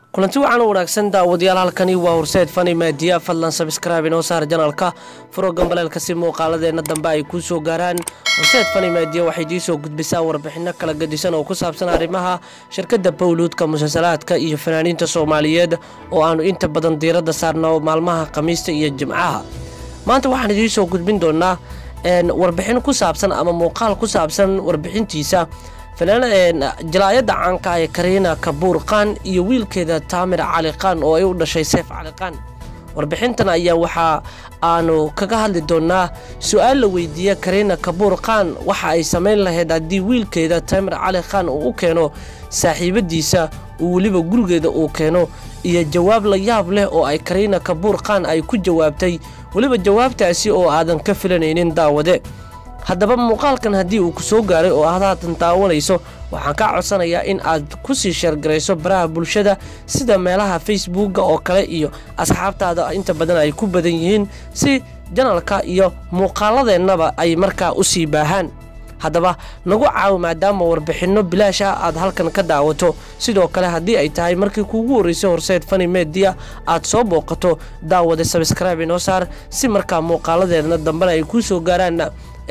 kulanti waxaan wanaagsan daawadayaal halkani waa horseed fani maadiya fadlan sabskraibe inoo saar janalka furo gambaleelka si muuqaaladeena dambe ay kuu soo gaaraan horseed fani maadiya waxay dii soo gudbisaa warbixino kala gadisan oo ku saabsan arrimaha shirkadda bawluudka musalsalaadka iyo fanaaniinta soomaaliyeed oo aanu inta badan diiradda saarno maalmaha khamiista iyo jimcaha maanta waxaan idiin soo gudbin doonaa warbixin ku saabsan ama muuqaal ku saabsan warbixintiisa jalaayadda caanka ee kariina kabuur qaan iyo wiilkeeda taamir cali qaan oo ay u dhashay seef cali qaan warbixintan ayaa waxaa aanu kaga hadli doonaa su-aal la weydiiya kariina kabuur qaan waxa ay samayn lahayd haddii wiilkeeda taamir cali qaan uu u keeno saaxiibadiisa uu weliba gurigeeda uu keeno iyo jawaab la yaab leh oo ay kariina kabuur qaan ay ku jawaabtay weliba jawaabtaasi oo aadan ka filanaynin daawade haddaba muuqaalkan haddii uu ku soo gaaray oo aad haatan daawanayso waxaan kaa codsanayaa in aad ku sii sheergarayso baraha bulshada sida meelaha facebooka oo kale iyo asxaabtaada inta badan ay ku badan yihiin si janalka iyo muuqaaladeennaba ay markaa u sii baahaan haddaba nagu caawi maadaama warbixinno bilaash ah aad halkan ka daawato sidoo kale haddii ay tahay markii kuugu horreysay horseed fani mediya aad soo booqato daawada sabskraibe inoo saar si markaa muuqaaladeedna dambena ay kuu soo gaaraan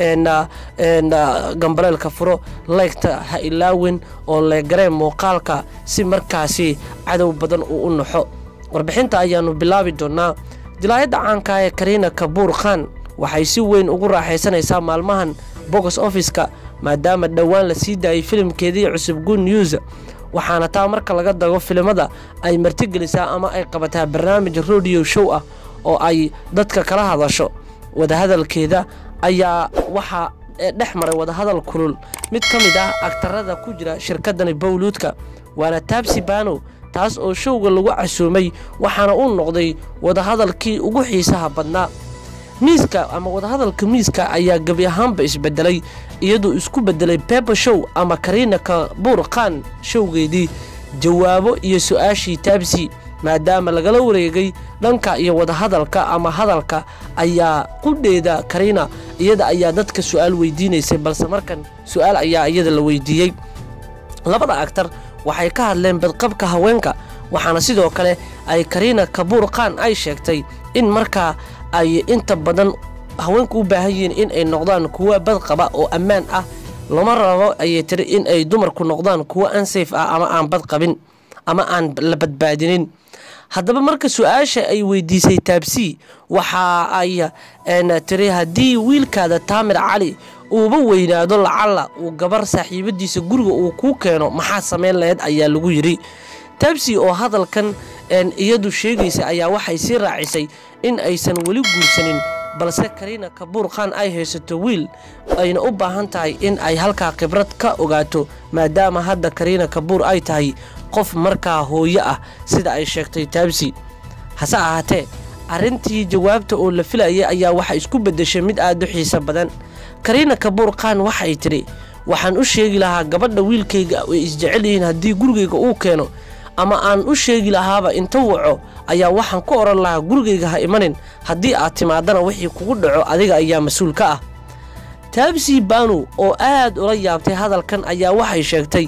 gambaleelka furo laygta ha ilaawin oo leegareen muuqaalka si markaasi cadow badan uu u naxo warbixinta ayaanu bilaabi doonaa dilaayadda caanka ee kariina kabuur khan waxay si weyn ugu raaxaysanaysaa maalmahan box offiska maadaama dhowaan la sii daayay filimkeedii cusub good news waxaana taa marka laga dago filimada ay martigelisaa ama ay qabataa barnaamij rodiyo show ah oo ay dadka kala hadasho wadahadalkeeda ayaa waxaa dhex maray wadahadal kulul mid ka mid ah agtarada ku jira shirkadani bawluudka waana taabsi bano taas oo showga lagu casuumay waxaana uu noqday wadahadalkii ugu xiisaha badnaa miiska ama wadahadalka miiska ayaa gebi ahaanba isbedelay iyadoo isku bedelay beba show ama kariina kabuur khan showgeedii jawaabo iyo su-aashii taabsi maadaama lagala wareegay dhanka iyo wadahadalka ama hadalka ayaa qudheeda kariina iyada ayaa dadka su-aal weydiinaysay balse markan su-aal ayaa iyada la weydiiyey labada agtar waxay ka hadleen badqabka haweenka waxaana sidoo kale ay kariina kabuur khan ay sheegtay in markaa ay inta badan haweenku u baahan yihiin in ay noqdaan kuwa badqaba oo ammaan ah lama rabo ayay tiri in ay dumarku noqdaan kuwa ansayf ah ama aan badqabin ama aan la badbaadinin haddaba marka su-aasha ay weydiisay taabsi waxa ay tiri haddii wiilkaada taamir cali uuba weynaado lacalla uu gabar saaxiibadiisa guriga uu kuu keeno maxaa samayn lahayd ayaa lagu yidhi taabsi oo hadalkan iyadu sheegaysa ayaa waxay sii raacisay in aysan weli guursanin balse kariina kabuur khan ay haysato wiil ayna u baahan tahay in ay halkaa khibrad ka ogaato maadaama hadda kariina kabuur ay tahay qof markaa hooyo ah sida ay sheegtay taabsi hase ahaatee arrintii jawaabta oo la filayay ayaa waxa isku beddeshay mid aad u xiiso badan kariina kabuur khan waxay tidhi waxaan u sheegi lahaa gabadha wiilkayga ay isjecel yihiin haddii gurigayga uu keeno ama aan u sheegi lahaaba inta waco ayaa waxaan ku odhan lahaa gurigayga ha imanin haddii aad timaadana wixii kugu dhaco adiga ayaa mas-uul ka ah taabsi banu oo aad ula yaabtay hadalkan ayaa waxay sheegtay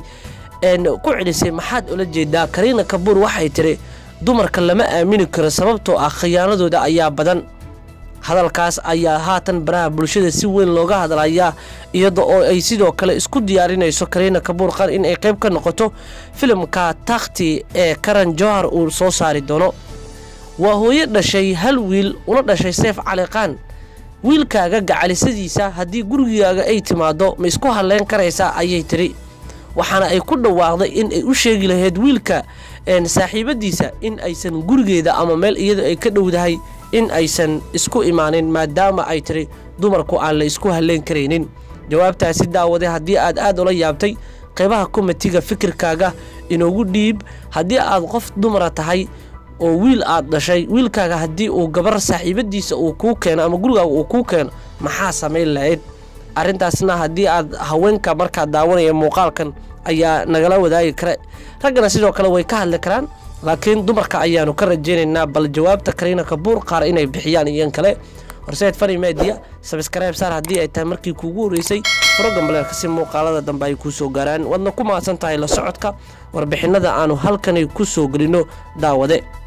ku celisay maxaad ula jeedaa kariina kabuur waxay tiri dumarka lama aamini karo sababtoo ah khiyaanadooda ayaa badan hadalkaas ayaa haatan baraha bulshada si weyn looga hadlayaa iyada oo ay sidoo kale isku diyaarinayso kariina kabuur khan in ay qayb ka noqoto filimka takhti ee karan johar uu soo saari doono waa hooyo dhashay hal wiil una dhashay seef cali khan wiilkaaga gacalisadiisa haddii gurigaaga ay timaado ma isku hadleyn karaysaa ayay tiri waxaana ay ku dhawaaqday in ay u sheegi lahayd wiilka saaxiibadiisa in aysan gurigeeda ama meel iyada ay ka dhowdahay in aysan isku imaanin maadaama ay tiri dumarku aan la isku halleyn karaynin jawaabtaasi daawade haddii aad aad ula yaabtay qaybaha komitiga fikirkaaga inoogu dhiib haddii aad qof dumara tahay oo wiil aad dhashay wiilkaaga haddii uu gabar saaxiibadiisa uu kuu keeno ama gurigaaga uu kuu keeno maxaa samayn lahayd arrintaasna haddii aad haweenka markaad daawanaya muuqaalkan ayaa nagala wadaagi kara raggana sidoo kale way ka hadli karaan laakiin dumarka ayaanu ka rajaynaynaa bal jawaabta kariina kabuur qaar inay bixiyaan iyan kale horseed fani media sabskribe saar haddii ay tahay markii kuugu horreysay furo gambaleelka si muuqaalada dambe ay kuu soo gaaraan waadna ku mahadsan tahay la socodka warbixinada aanu halkani ku soo gelino daawade